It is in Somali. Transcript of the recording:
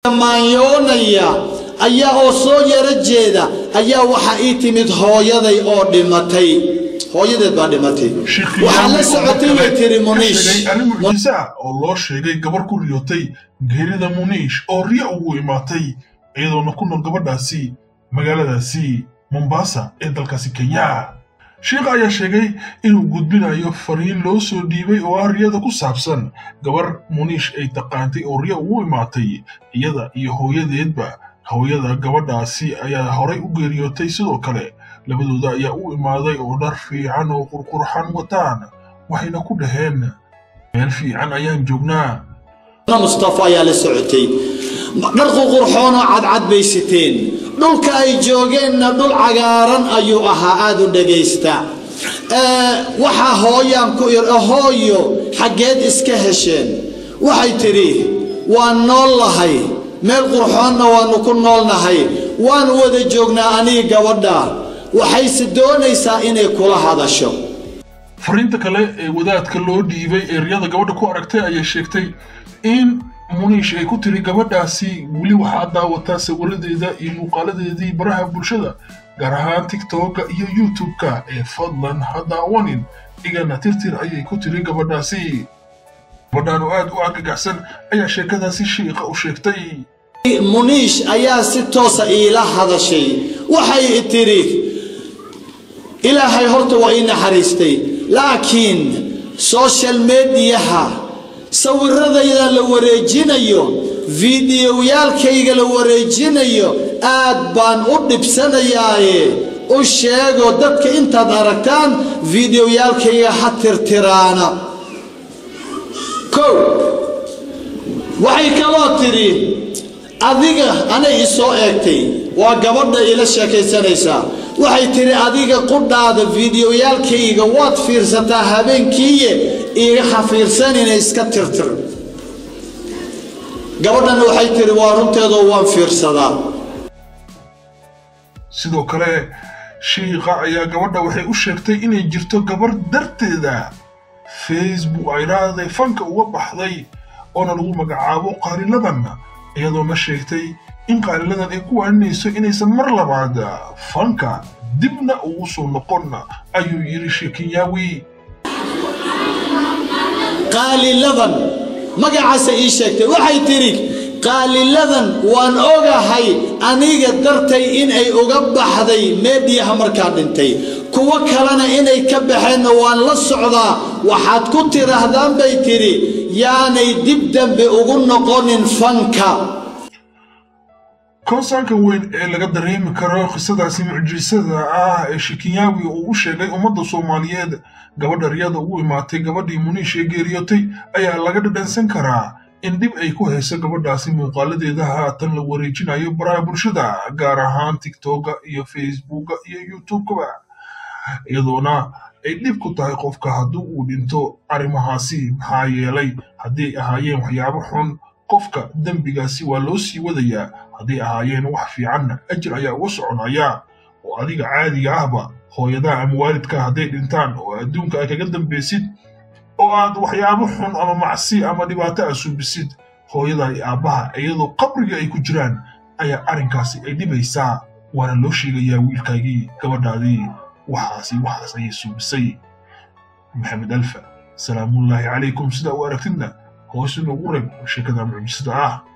maanyoonaya ayaa oo soo yaro jeeda ayaa waxaa ii timid hooyaday oo dhimatay hooyadeed baa dhimatay waxaa la socotay way tiri muniish arrin mucjiise ah oo loo sheegay gabar ku riyootay geerida muniish oo riya ugu imaatay iyadoona ku nool gabadhaasi magaaladaasi mombasa ee dalkaasi kenya sheikha ayaa sheegay inuu gudbinayo fariin loo soo dhiibay oo ah riyada ku saabsan gabar muniish ay taqaantay oo riya ugu imaatay iyada iyo hooyadeedba hooyada gabadhaasi ayaa horay u geeriyootay sidoo kale labadooda ayaa u imaaday oo dhar fiican oo qurqurxan wataan waxayna ku dhaheen meel fiican ayaan joognaa mustafa ayaa la socotay dhar qurqurxoonoo cadcad bay siteen dhulka ay joogeenna dhul cagaaran ayuu ahaa aada u dhagaysta waxaa hooyaan ku ir hooyo xaggeed iska hesheen waxay tidhi waan nool lahay meel qurxoonna waannu ku noolnahay waan wada joognaa anii gabadha waxayse doonaysaa inay kula hadasho fariinta kale ee wadaadka loo dhiibay ee riyada gabadha ku aragtay ayay sheegtay in muniish ay ku tiri gabadhaasi weli waxaad daawataa sawiradeeda iyo muuqaaladeedii baraha bulshada gaar ahaan tigtokka iyo youtube-ka ee fadlan ha daawanin igana tirtir ayay ku tiri gabadhaasi gabadhaan oo aad u agagaxsan ayaa sheekadaasi shiikha u sheegtay muniish ayaa si toosa iila hadashay waxay tidhi ilaahay horta waa ii naxariistay laakiin social mediyaha sawiradayda la wareejinayo fiidiyowyaalkayga la wareejinayo aad baan u dhibsanayaaye u sheego dadka intaad aragtaan fiidiyowyaalkayga ha tirtiraana kow waxay kaloo tidhi adiga anay i soo eegtay waa gabadha iila sheekaysanaysaa waxay tidhi adiga qudhaada fiidiyoyaalkayga waad fiirsataa habeenkiiye iiga hafiirsanina iska tirtir gabadhanna waxay tidhi waa runteedoo waan fiirsadaa sidoo kale shiikha ayaa gabadha waxay u sheegtay inay jirto gabar darteeda facebook ay dhahday fanka uga baxday oona lagu magacaabo qaaliladan iyadoona sheegtay in qaaliladan ay ku waaninayso inaysan mar labaad fanka dibna ugu soo noqon ayuu yidhi sheekinyaawi qaaliladan magacaasa ii sheegtay waxay tidhi qaaliladan waan ogahay aniga dartay inay uga baxday meediyaha markaa dhintay kuwo kalena inay ka baxeenna waan la socdaa waxaad ku tidhaahdaan bay tidhi yaanay dib dambe ugu noqonin fanka konsaanka weyn ee laga dareemi karo qisadaasi mucjisada ah ee shikinyaawi uu u sheegay ummadda soomaaliyeed gabadha riyada ugu imaatay gabadhii muniish ee geeriyootay ayaa laga dhadhansan karaa in dhib ay ku hayso gabadhaasi muuqaaladeeda haatan la wareejinayo baraha bulshada gaar ahaan tigtokga iyo facebookga iyo youtubekaba iyadoona ay dhib ku tahay qofka haddii uu dhinto arrimahaasi maxaa yeelay hadday ahaayeen waxyaabo xun qofka dembigaasi waa loo sii wadayaa hadday ahaayeen wax fiicanna ajir ayaa uga soconaya oo adiga caadiga ahba hooyadaha ama waalidka hadday dhintaan oo adduunka ay kaga dambaysid oo aad waxyaabo xun ama macsi ama dhibaato a suubisid hooyada iyo aabbaha iyadoo qabriga ay ku jiraan ayaa arrinkaasi ay dhibaysaa waana loo sheegayaa wiilkaagii gabadhaadii waxaasi waxaas ayay suubisay maxamed alfa salaamullaahi calaykum sidaa u aragtidna hoos inoogu reeb sheekada mucjisada ah